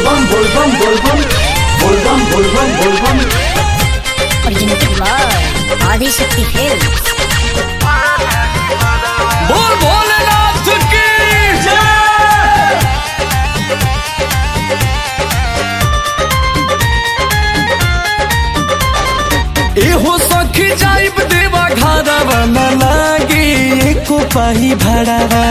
Bolbam Bolbam Bolbam Bolbam Bolbam Bolbam originated by Adi Shakti Films. बोल भोलेनाथ की एहो सखी जाइब देवा घरवा न लागी एको पाही भाड़ावा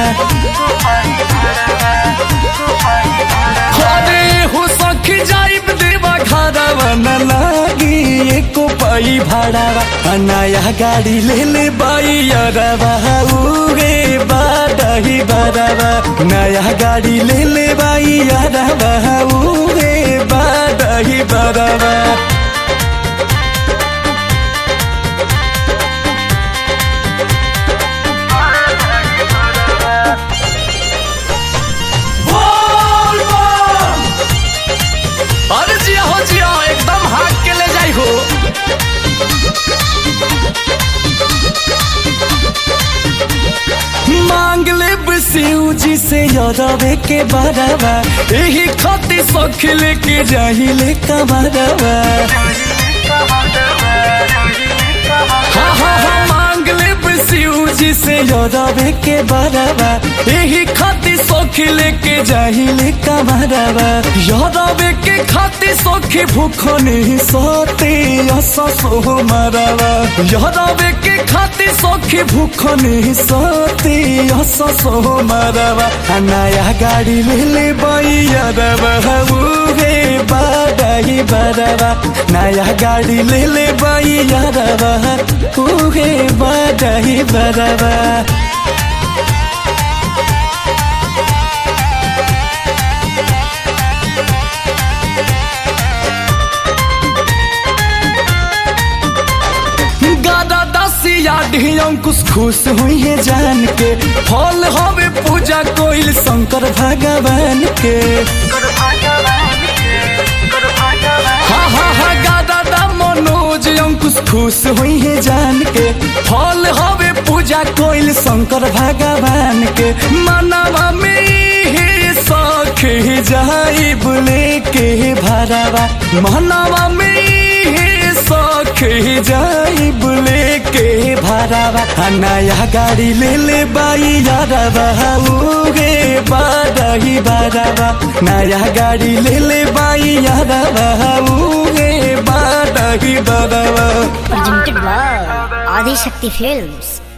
अरे एहो सखी जाइब देवा घरवा न लागी एको पाही भाड़ावा आ नया गाड़ी ले ले बाई अरवा उगे बाडही बरवा नया गाड़ी ले ले बाई अरवा उगे बाडही बरवा अरे जिया हो जिया एकदम हाथ के ले जाई हो मांग ले शिव जी से यरवे के बरवा यही खती सख लेके जाही ले कमरवा हाँ हाँ हाँ मांग ले शिव जी से यरवे के बरवा यही खाती सोखी लेके जाही ले कमरवा यरवे के खाती सोखी भूखो नहीं सोते ऐसा सो मरवा यरवे के खाती सोखी भूखो नहीं सोते ऐसा सो मरवा आ नया गाड़ी ले ले बैरवा उगे बाडाही बरवा नया गाड़ी ले ले बैरवा उगे बाडाही बरवा गादा दसिया ढी अंकुश खुश हुई है जान के फल हवे पूजा कोइल शंकर भगवान के हाँ हाँ हाँ गादा दा मनोज अंकुश खुश हुई है जान के फल हवे पूजा कोइल शंकर भगवान के मनवा में ही सख जाई बुले के भरावा मनवा में ही सख जाई बुले के भरावा आ नया गाड़ी ले ले बाई यारवा उगे बाडही बरावा नया गाड़ी ले ले बाई यारवा उगे बाडही बरावा Originated by Adi Shakti Films.